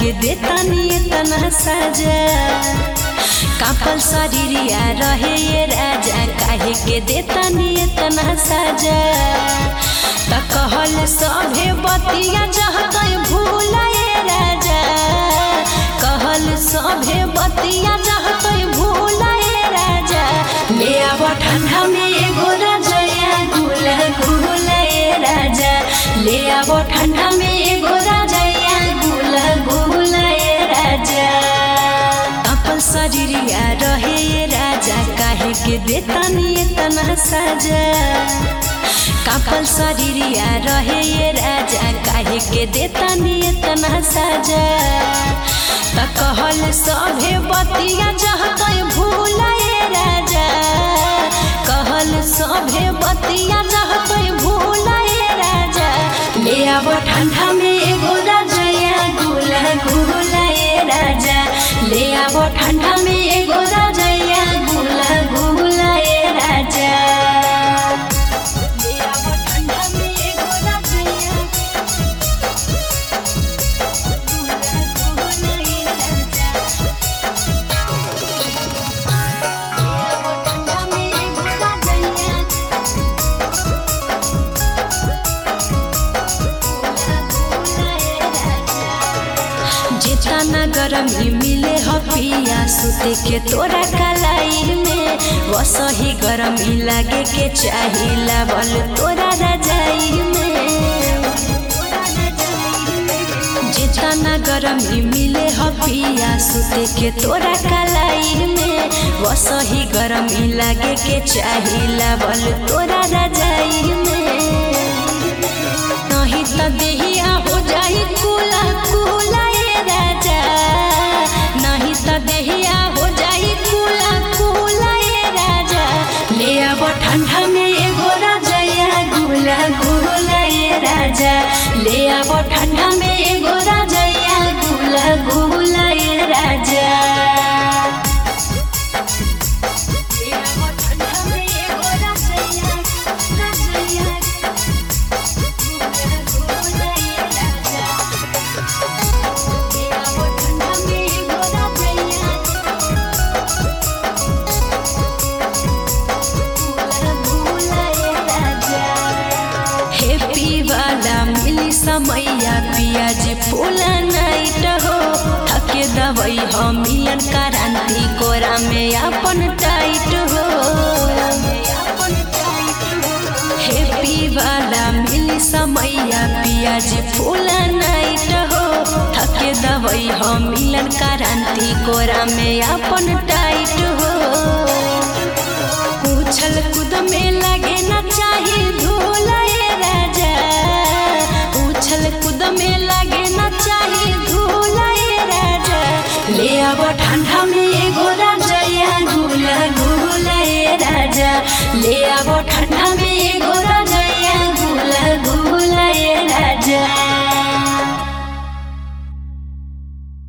के देतानी इतना सजा कापल शरीरिया रहे ये राजा काहे के देतानी इतना सजा त कहल सभे बतिया जहतै भूलाए राजा कहल सभे बतिया जहतै भूलाए राजा ले आब ठंडा में एगो रजया गुला गुलाए राजा ले आब ठंडा में एगो रजया गुला गुलाए राजा अपन शरीरिया रहे ये राजा काहे के देतानी इतना सजा कापल शरीरिया रहे ये राजा काहे के देतानी इतना सजा त कहल सभे बतिया जहतै भूलाए राजा कहल सभे बतिया जहतै भूलाए राजा ले आब ठंडा में एगो रजया गुला गुलाए राजा ले आब ठंडा में एगो रजया गुला गुलाए राजा ले आब ठंडा में एगो रजया गुला गुलाए राजा ठंडा में एगो रजया जितना गरमी मिले ह पिया सुते के तोरा कलाई में वसही गरमी लागे के चाही लावल तोरा रजाई में जितना गरमी मिले ह पिया सुते के तोरा कलाई में वसही गरमी लागे के चाही लावल तोरा रजाई में नहीं त देहिया हो जाई कुला कुला ए राजा नहीं त देहिया हो जाई कुला कुला ए राजा ले आब ठंडा में एगो रजया गुला गुला ए राजा ले आब ठंडा में एगो रजया गुला गुला ए राजा ले आब ठंडा में एगो रजया रजया हैप्पी वाला मिली समैया पियाजी फूला नाइट हो थके दवई हमियन क्रांति कोरा में अपन टाइट हो हैप्पी वाला मिली समैया पियाजी फूला नाइट हो थके दवई हमियन क्रांति कोरा में अपन टाइट हो उछल कूद में लगे न चाही धूलाए राजा उछल कूद में लगे न चाही धूलाए राजा ले आब ठंडा